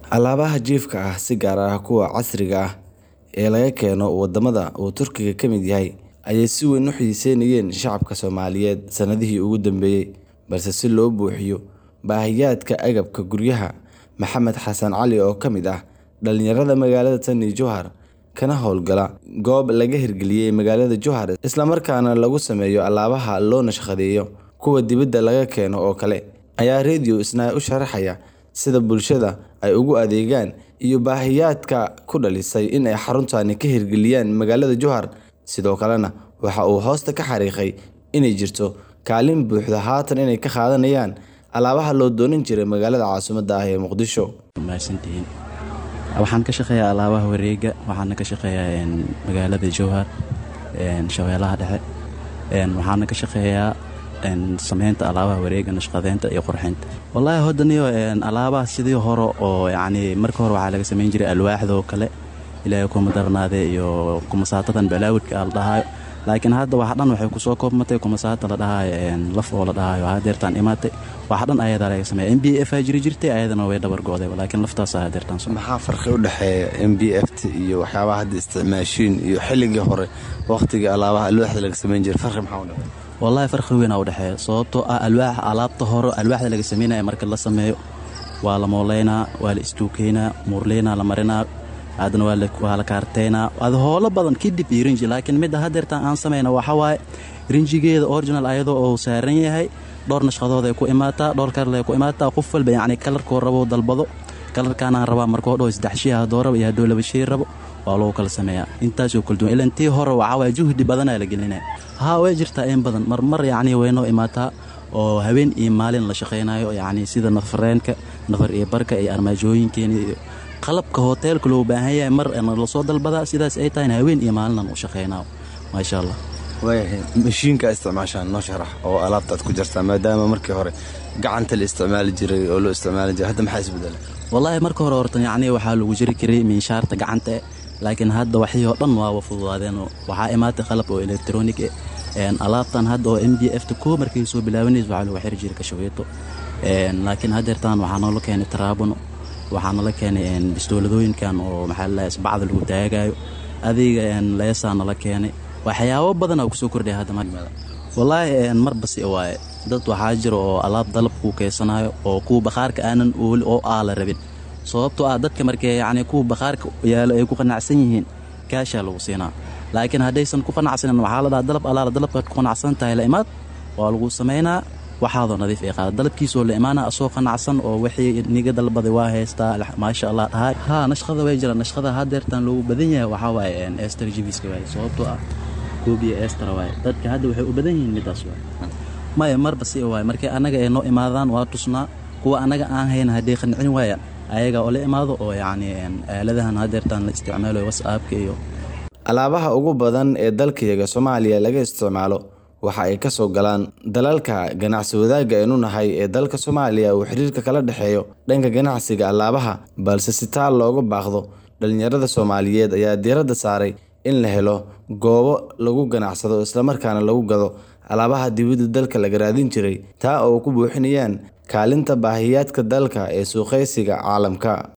Alaabaha jiifka ah, si gaar ah kuwa casriga ah ee laga keeno wadamada uu Turkiga ka mid yahay, ayay si weyn u xiiseynayeen shacabka Soomaaliyeed sanadihii ugu dambeeyay. Balse si loo buuxiyo baahiyaadka agabka guryaha, Maxamed Xasan Cali oo ka mid ah dhalinyarada magaalada Tani Jowhar kana howlgala goob laga hirgeliyay magaalada Jowhar isla markaana lagu sameeyo alaabaha loo naqshadeeyo kuwa dibadda laga keeno oo kale, ayaa Radio Isnaa u sharaxaya sida bulshada ay ugu adeegaan iyo baahiyaadka ku dhalisay in ay xaruntani ka hirgeliyaan magaalada Jowhar. Sidoo kalena waxa uu hoosta ka xariiqay inay jirto kaalin buuxda haatan inay ka qaadanayaan alaabaha loo doonan jiray magaalada caasimadda ah ee Muqdisho. mahadsantihiin waxaan ka shaqeeyaa alaabaha wareega waxaana ka shaqeeyaa magaalada jowhar shabeelaha dhexe waxaana ka shaqeeyaa sameynta alaabaha wareega nashqadeynta iyo qurxinta wallaahi hodaniyo alaabaha sidii hore oo yacni marka hore waxaa laga samayn jiray alwaaxda oo kale ilaahay kuma darnaade iyo kumasaatadan balaawidka la dhahayo laakiin hadda wax dhan waxay kusoo koobmatay kumasaata la dhahayo laf oo la dhahayo hadeertaan imaatay wax dhan ayadaa laga sameeya m b f aa jiri jirtay ayadana way dhabar go'day laakiin laftaasa hadeertaan maxaa farqi u dhexeeya m b f t iyo waxyaabaha hadda isticmaashiin iyo xilligii hore waqtigii alaabaha alwaaxda laga samayn jiray farqi maxaa u dhexeeya wallaahi farqi weyn aa u dhexeeya sababtoo ah alwaaxa alaabta hore alwaaxda laga sameynaya marka la sameeyo waa la mooleynaa waa la istuukeynaa muurleynaa la marinaa haddana waa la kaarteynaa ad howlo badan kadib iyo rinji laakiin midda hadeertaan aan samayna waxa waaye rinjigeeda original ayadoo uu saaran yahay dhowr nashqadood ay ku imaataa dhowr kalar ay ku imaataa qof walba yacni kalarkuu rabo dalbado kalarkaanaan rabaa markoo dhow saddex shii haddoo rabo iyo hadduu laba shii rabo waa lagu kala sameeyaa intaasoo kala duwan ilaan tii hore waxaa waaye juhdi badanaa la gelinaya haa way jirtaa in badan marmar yacni waynoo imaataa oo habeen iyo maalin la shaqaynayo yacni sida nafareenka nafar iyo barka iyo armaajooyinkeena iyo qalabka hoteelka loo baahan yahay mar lasoo dalbadaa sidaas ay tahayna haween iyo maalinan u shaqaynaa maasha allah waayahay mashiinka isticmaashaan noo sharax oo alaabta aad ku jartaa maadaama markii hore gacanta la isticmaali jiray oo loo isticmaali jiray hadda maxaa isbedelay wallaahi marka hore horta yacni waxaa lagu jiri jiray miinshaarta gacanta eh laakiin hadda waxii oo dhan waaba fududaadeen waxaa imaatay qalab oo elektronig eh alaabtan hadda oo m b f ta koo markay soo bilaabanaysa waxaa lagu xiri jiray kashaweeto laakiin hadeertaan waxaa noola keenay taraabuno waxaa nala keenay bistooladooyinkan oo maxaa ladahay isbacda lagu taagayo adiga leesaa nala keenay waxyaabo badanaa kusoo kordhaya hadda wallaahi marbasi waaye dad waxaa jira oo alaab dalab kuu keysanayo oo kuwa bakhaarka aanan ooli oo aa la rabin sababtoo ah dadka markee yacni kuwa bakhaarka yaalo ay ku qanacsan yihiin kaashaa lagu siinaa laakiin haddaysan ku qanacsanin waxaa la dhaha dalab alaala dalabkaad ku qanacsan tahay la imaad waa lagu samaynaa waxaadoo nadiif ay qaada dalabkiisoo la imaana asoo qanacsan oo wixii niga dalbaday waa haystaa maasha allah dhahay haa nashqada way jiraan nashqada hadeertaan loogu badan yahay waxaa waaye ester jibiska waaye sababtoo ah koobiya ester waaye dadka hadda waxay u badan yihiin midaas waaye maya marba si waaye markii annaga ay noo imaadaan waa tusnaa kuwa annaga aan hayna hadday qancin waayaan ayaga oo la imaado oo yacni aaladahan hadeertaan la isticmaalayo whatsappka iyo alaabaha ugu badan ee dalkayaga soomaaliya laga isticmaalo waxa ay ka soo galaan dalalka ganacsi wadaagga aynu nahay ee dalka soomaaliya uu xiriirka kala dhexeeyo dhanka ganacsiga alaabaha balse si taal looga baaqdo dhalinyarada soomaaliyeed ayaa diiradda saaray in la helo goobo lagu ganacsado islamarkaana lagu gado alaabaha dibadda dalka laga raadin jiray taa oo ku buuxinayaan kaalinta baahiyaadka dalka ee suuqaysiga caalamka